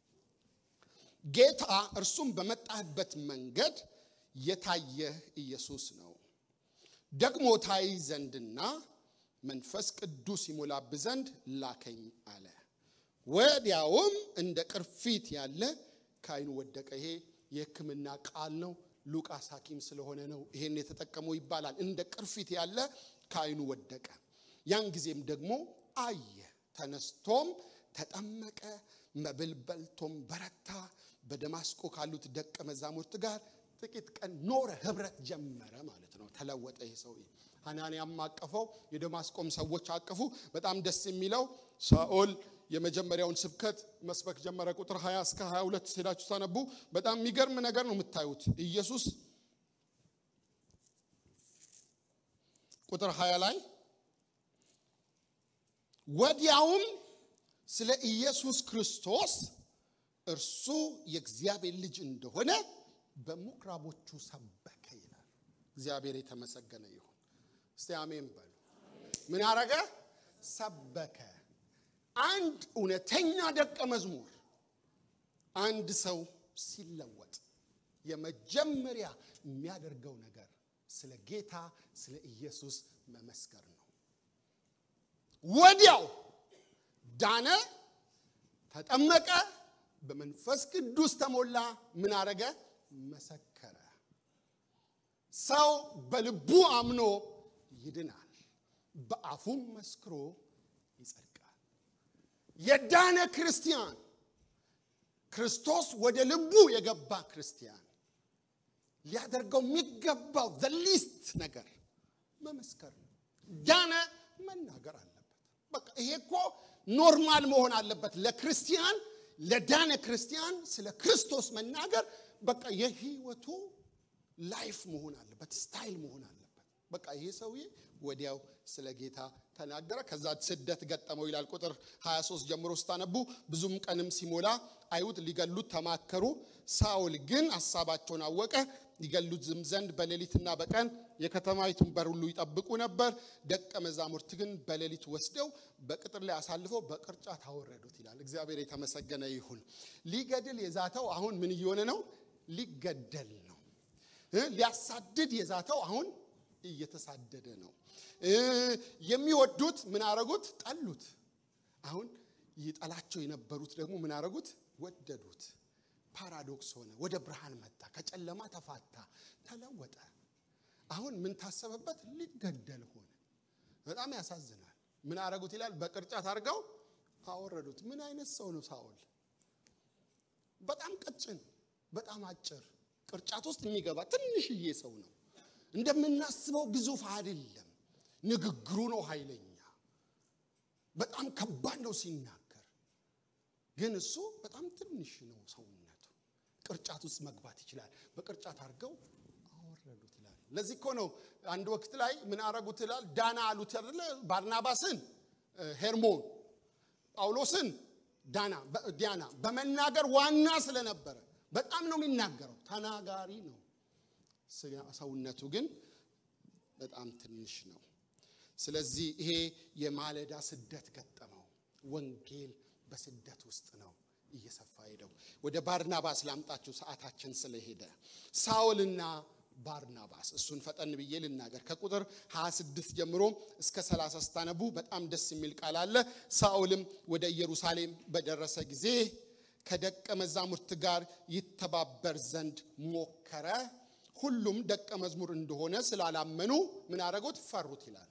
[SPEAKER 2] ጌታ እርሱም በመጣህበት መንገድ የታየህ ኢየሱስ ነው። ደግሞ ታይ ዘንድና መንፈስ ቅዱስ ይሞላብህ ዘንድ ላከኝ አለ። ወዲያውም እንደ ቅርፊት ያለ ከዓይኑ ወደቀ። ይሄ የሕክምና ቃል ነው። ሉቃስ ሐኪም ስለሆነ ነው ይሄን የተጠቀመው ይባላል። እንደ ቅርፊት ያለ ከዓይኑ ወደቀ። ያን ጊዜም ደግሞ አየ። ተነስቶም ተጠመቀ። መብል በልቶም በረታ። በደማስቆ ካሉት ደቀ መዛሙርት ጋር ጥቂት ቀን ኖረ። ህብረት ጀመረ ማለት ነው። ተለወጠ ይህ ሰውዬ። ሐናንያም አቀፈው፣ የደማስቆም ሰዎች አቀፉ። በጣም ደስ የሚለው ሳኦል የመጀመሪያውን ስብከት መስበክ ጀመረ። ቁጥር 20 እስከ 22 ሄዳችሁ ታነቡ። በጣም የሚገርም ነገር ነው የምታዩት። ኢየሱስ ቁጥር 20 ላይ ወዲያውም ስለ ኢየሱስ ክርስቶስ እርሱ የእግዚአብሔር ልጅ እንደሆነ በምኩራቦቹ ሰበከ ይላል። እግዚአብሔር የተመሰገነ ይሁን። እስቲ አሜን በሉ። ምን አረገ? ሰበከ። አንድ እውነተኛ ደቀ መዝሙር አንድ ሰው ሲለወጥ የመጀመሪያ የሚያደርገው ነገር ስለ ጌታ ስለ ኢየሱስ መመስከር ነው። ወዲያው ዳነ፣ ተጠመቀ፣ በመንፈስ ቅዱስ ተሞላ። ምን አረገ? መሰከረ። ሰው በልቡ አምኖ ይድናል፣ በአፉም መስክሮ ይጸድቃል። የዳነ ክርስቲያን ክርስቶስ ወደ ልቡ የገባ ክርስቲያን ሊያደርገው የሚገባው ዘ ሊስት ነገር መመስከር ነው። ዳነ መናገር አለበት። በቃ ይሄ እኮ ኖርማል መሆን አለበት ለክርስቲያን ለዳነ ክርስቲያን ስለ ክርስቶስ መናገር በቃ የህይወቱ ላይፍ መሆን አለበት፣ ስታይል መሆን አለበት። በቃ ይሄ ሰውዬ ወዲያው ስለ ጌታ ተናገረ። ከዛ ስደት ገጠመው ይላል ቁጥር 23 ጀምሮ ስታነቡ። ብዙም ቀንም ሲሞላ አይሁድ ሊገሉት ተማከሩ። ሳውል ግን ሐሳባቸውን አወቀ። ሊገሉት ዝም ዘንድ በሌሊትና በቀን የከተማይቱን በር ሁሉ ይጠብቁ ነበር። ደቀ መዛሙርት ግን በሌሊት ወስደው በቅጥር ላይ አሳልፈው በቅርጫት አወረዱት ይላል። እግዚአብሔር የተመሰገነ ይሁን። ሊገድል የዛተው አሁን ምን እየሆነ ነው? ሊገደል ነው። ሊያሳድድ የዛተው አሁን እየተሳደደ ነው። የሚወዱት ምን አረጉት? ጠሉት። አሁን ይጠላቸው የነበሩት ደግሞ ምን አረጉት? ወደዱት። ፓራዶክስ ሆነ። ወደ ብርሃን መጣ። ከጨለማ ተፋታ፣ ተለወጠ። አሁን ምን ታሰበበት? ሊገደል ሆነ። በጣም ያሳዝናል። ምን አረጉት ይላል? በቅርጫት አድርገው አወረዱት። ምን አይነት ሰው ነው ሳውል? በጣም ቀጭን፣ በጣም አጭር፣ ቅርጫት ውስጥ የሚገባ ትንሽዬ ሰው ነው። እንደምናስበው ግዙፍ አይደለም። ንግግሩ ነው ኃይለኛ፣ በጣም ከባድ ነው ሲናገር። ግን እሱ በጣም ትንሽ ነው ሰውነቱ። ቅርጫት ውስጥ መግባት ይችላል። በቅርጫት አድርገው አወረዱት ይላል። ለዚህ እኮ ነው አንድ ወቅት ላይ ምን አረጉት ይላል? ዳና አሉት አይደለ? ባርናባስን ሄርሞን፣ ጳውሎስን ዳና ዲያና በመናገር ዋና ስለነበረ በጣም ነው የሚናገረው። ተናጋሪ ነው። ሰውነቱ ግን በጣም ትንሽ ነው። ስለዚህ ይሄ የማለዳ ስደት ገጠመው። ወንጌል በስደት ውስጥ ነው እየሰፋ ሄደው። ወደ ባርናባስ ላምጣችሁ ሰዓታችን ስለሄደ ሳውልና ባርናባስ እሱን ፈጠን ብዬ ልናገር። ከቁጥር 26 ጀምሮ እስከ 30 ስታነቡ በጣም ደስ የሚል ቃል አለ። ሳውልም ወደ ኢየሩሳሌም በደረሰ ጊዜ ከደቀ መዛሙርት ጋር ይተባበር ዘንድ ሞከረ። ሁሉም ደቀ መዝሙር እንደሆነ ስላላመኑ ምን አደረጉት? ፈሩት ይላል።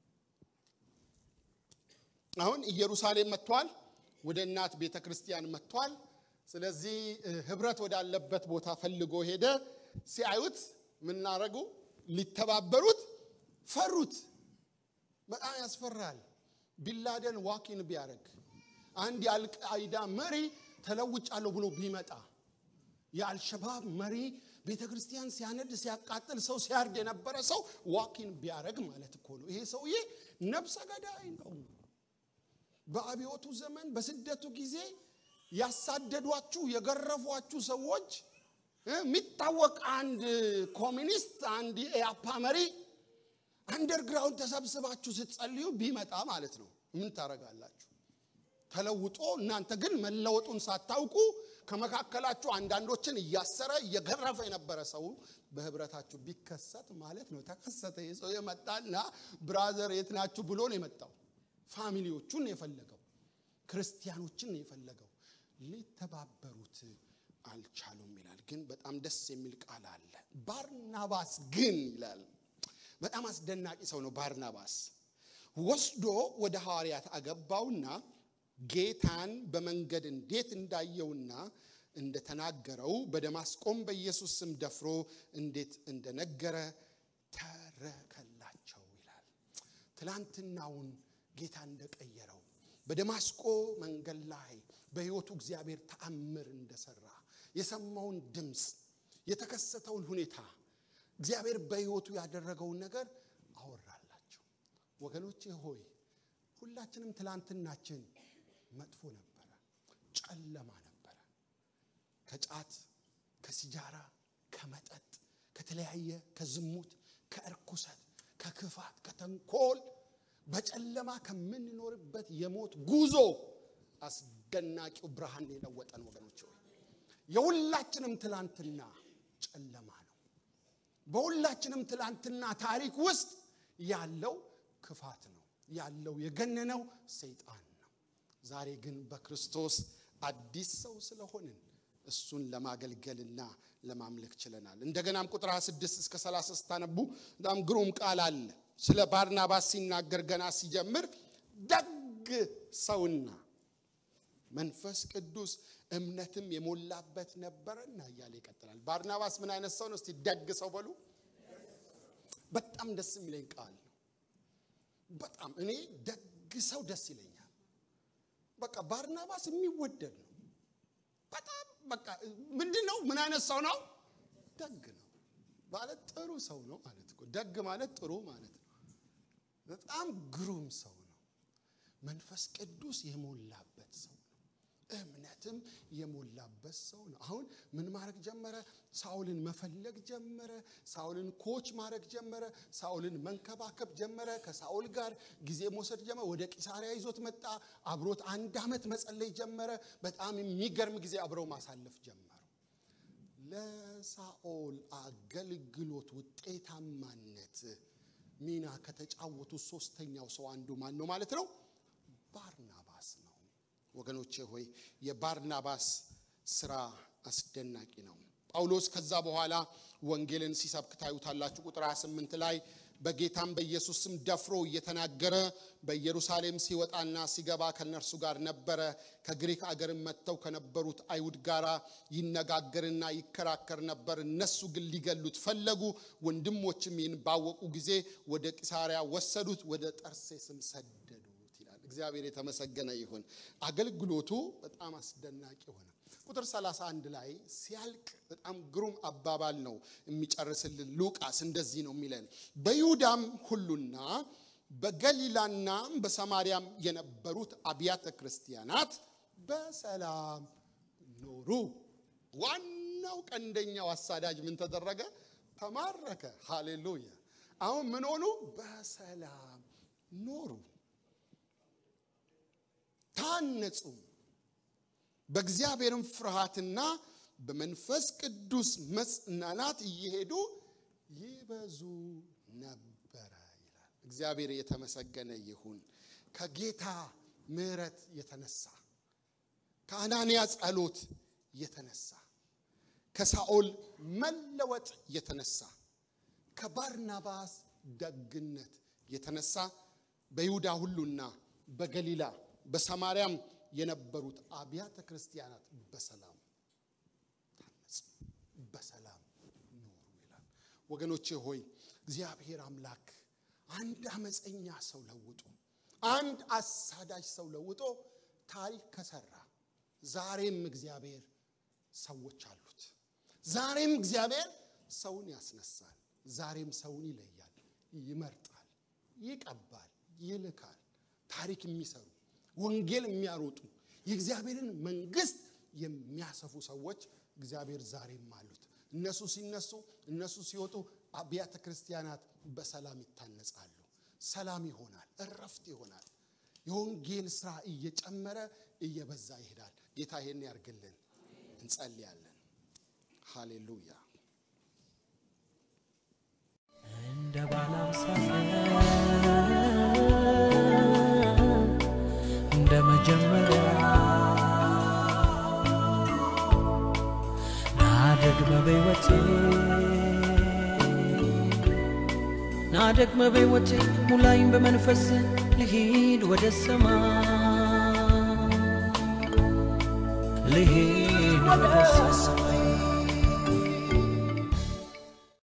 [SPEAKER 2] አሁን ኢየሩሳሌም መጥቷል። ወደ እናት ቤተ ክርስቲያን መጥቷል። ስለዚህ ህብረት ወዳለበት ቦታ ፈልጎ ሄደ። ሲያዩት ምን አደረጉ? ሊተባበሩት ፈሩት። በጣም ያስፈራል። ቢላደን ዋኪን ቢያደርግ አንድ የአልቃይዳ መሪ ተለውጫለሁ ብሎ ቢመጣ የአልሸባብ መሪ ቤተ ክርስቲያን ሲያነድ ሲያቃጥል ሰው ሲያርድ የነበረ ሰው ዋኪን ቢያደርግ ማለት እኮ ነው። ይሄ ሰውዬ ነብሰ ገዳይ ነው። በአብዮቱ ዘመን በስደቱ ጊዜ ያሳደዷችሁ የገረፏችሁ ሰዎች የሚታወቅ አንድ ኮሚኒስት አንድ የኢያፓ መሪ አንደርግራውንድ ተሰብስባችሁ ስትጸልዩ ቢመጣ ማለት ነው ምን ታረጋላችሁ? ተለውጦ እናንተ ግን መለወጡን ሳታውቁ ከመካከላችሁ አንዳንዶችን እያሰረ እየገረፈ የነበረ ሰው በህብረታችሁ ቢከሰት ማለት ነው። ተከሰተ። የሰው የመጣና ብራዘር የት ናችሁ ብሎ ነው የመጣው። ፋሚሊዎቹን ነው የፈለገው፣ ክርስቲያኖችን ነው የፈለገው። ሊተባበሩት አልቻሉም ይላል። ግን በጣም ደስ የሚል ቃል አለ። ባርናባስ ግን ይላል በጣም አስደናቂ ሰው ነው። ባርናባስ ወስዶ ወደ ሐዋርያት አገባውና ጌታን በመንገድ እንዴት እንዳየውና እንደተናገረው በደማስቆም በኢየሱስ ስም ደፍሮ እንዴት እንደነገረ ተረከላቸው ይላል። ትላንትናውን ጌታ እንደቀየረው በደማስቆ መንገድ ላይ በሕይወቱ እግዚአብሔር ተአምር እንደሰራ የሰማውን ድምፅ የተከሰተውን ሁኔታ እግዚአብሔር በሕይወቱ ያደረገውን ነገር አወራላቸው። ወገኖቼ ሆይ ሁላችንም ትላንትናችን መጥፎ ነበረ፣ ጨለማ ነበረ። ከጫት፣ ከሲጃራ፣ ከመጠጥ፣ ከተለያየ ከዝሙት፣ ከእርኩሰት፣ ከክፋት፣ ከተንኮል በጨለማ ከምንኖርበት የሞት ጉዞ አስደናቂው ብርሃን የለወጠን ወገኖች ሆይ የሁላችንም ትላንትና ጨለማ ነው። በሁላችንም ትላንትና ታሪክ ውስጥ ያለው ክፋት ነው ያለው የገነነው ሰይጣን ነው። ዛሬ ግን በክርስቶስ አዲስ ሰው ስለሆንን እሱን ለማገልገልና ለማምለክ ችለናል። እንደገናም ቁጥር 26 እስከ 30 ስታነቡ በጣም ግሩም ቃል አለ። ስለ ባርናባስ ሲናገር ገና ሲጀምር ደግ ሰውና መንፈስ ቅዱስ እምነትም የሞላበት ነበረና እያለ ይቀጥላል። ባርናባስ ምን አይነት ሰው ነው? እስቲ ደግ ሰው በሉ። በጣም ደስ የሚለኝ ቃል ነው። በጣም እኔ ደግ ሰው ደስ ይለኛል። በቃ ባርናባስ የሚወደድ ነው። በጣም በቃ ምንድን ነው? ምን አይነት ሰው ነው? ደግ ነው ማለት ጥሩ ሰው ነው ማለት እኮ። ደግ ማለት ጥሩ ማለት ነው። በጣም ግሩም ሰው ነው። መንፈስ ቅዱስ የሞላበት ሰው ነው። እምነትም የሞላበት ሰው ነው። አሁን ምን ማድረግ ጀመረ? ሳውልን መፈለግ ጀመረ። ሳውልን ኮች ማድረግ ጀመረ። ሳውልን መንከባከብ ጀመረ። ከሳውል ጋር ጊዜ መውሰድ ጀመረ። ወደ ቂሳሪያ ይዞት መጣ። አብሮት አንድ ዓመት መጸለይ ጀመረ። በጣም የሚገርም ጊዜ አብረው ማሳለፍ ጀመሩ። ለሳኦል አገልግሎት ውጤታማነት ሚና ከተጫወቱ ሶስተኛው ሰው አንዱ ማን ነው ማለት ነው? ባርናባስ ነው። ወገኖቼ ሆይ የባርናባስ ስራ አስደናቂ ነው። ጳውሎስ ከዛ በኋላ ወንጌልን ሲሰብክ ታዩታላችሁ። ቁጥር 28 ላይ በጌታም በኢየሱስ ስም ደፍሮ እየተናገረ በኢየሩሳሌም ሲወጣና ሲገባ ከነርሱ ጋር ነበረ። ከግሪክ አገርም መጥተው ከነበሩት አይሁድ ጋር ይነጋገርና ይከራከር ነበር። እነሱ ግን ሊገሉት ፈለጉ። ወንድሞችም ይህን ባወቁ ጊዜ ወደ ቂሳሪያ ወሰዱት፣ ወደ ጠርሴስም ሰደዱት ይላል። እግዚአብሔር የተመሰገነ ይሁን። አገልግሎቱ በጣም አስደናቂ ሆነ። ቁጥር 31 ላይ ሲያልቅ በጣም ግሩም አባባል ነው የሚጨርስልን ሉቃስ እንደዚህ ነው የሚለን በይሁዳም ሁሉና በገሊላና በሰማርያም የነበሩት አብያተ ክርስቲያናት በሰላም ኖሩ። ዋናው ቀንደኛው አሳዳጅ ምን ተደረገ? ተማረከ። ሃሌሉያ! አሁን ምን ሆኑ? በሰላም ኖሩ፣ ታነጹ። በእግዚአብሔርም ፍርሃትና በመንፈስ ቅዱስ መጽናናት እየሄዱ ይበዙ ነበረ ይላል። እግዚአብሔር የተመሰገነ ይሁን። ከጌታ ምሕረት የተነሳ ከአናንያ ጸሎት የተነሳ ከሳኦል መለወጥ የተነሳ ከባርናባስ ደግነት የተነሳ በይሁዳ ሁሉና በገሊላ በሰማርያም የነበሩት አብያተ ክርስቲያናት በሰላም ታነጹ፣ በሰላም ኖሩ ይላል። ወገኖቼ ሆይ እግዚአብሔር አምላክ አንድ አመፀኛ ሰው ለውጦ አንድ አሳዳጅ ሰው ለውጦ ታሪክ ከሰራ ዛሬም እግዚአብሔር ሰዎች አሉት። ዛሬም እግዚአብሔር ሰውን ያስነሳል። ዛሬም ሰውን ይለያል፣ ይመርጣል፣ ይቀባል፣ ይልካል። ታሪክ የሚሰሩ ወንጌል የሚያሮጡ የእግዚአብሔርን መንግስት የሚያሰፉ ሰዎች እግዚአብሔር ዛሬም አሉት። እነሱ ሲነሱ፣ እነሱ ሲወጡ አብያተ ክርስቲያናት በሰላም ይታነጻሉ። ሰላም ይሆናል፣ እረፍት ይሆናል። የወንጌል ስራ እየጨመረ እየበዛ ይሄዳል። ጌታ ይሄን ያርግልን። እንጸልያለን። ሃሌሉያ።
[SPEAKER 1] እንደ ባለ አምሳ እንደ መጀመሪያ ናደግመ በሕይወቴ ናደግመ በሕይወቴ ሙላኝ በመንፈስ ልሂድ ወደ ሰማይ ልሂድ ወደ ሰማይ